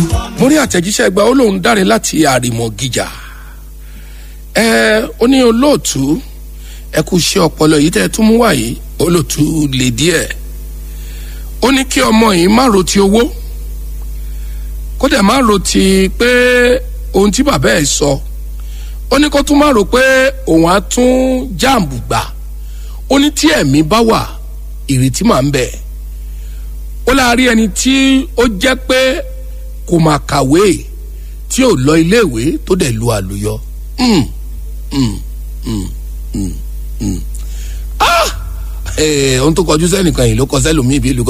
mo rí àtẹ̀jíṣẹ́ gba ó lóun dáre láti àrìmọ̀ gíjà ẹ ó ní olóòtú ẹ kú iṣẹ́ ọpọlọ yìí tẹ́ ẹ tún mú wáyé olóòtú lè díẹ̀ ó ní kí ọmọ yìí má ro ti owó kó dẹ̀ má ro ti pé ohun tí bàbá ẹ̀ sọ ó ní kó tún má ro pé òun á tún jáàmù gbà ó ní tí ẹ̀mí bá wà ìrètí máa ń bẹ ó láàárín ẹni tí ó jẹ́ pé kò máa kàwé tí ò lọ iléèwé tó dẹ̀ lu àlùyọ. Mm, mm, mm, mm, mm. ah ohun tó kọjú sẹ́nìkan yìí ló kọ sẹ́lòmíì bí ìlú kan.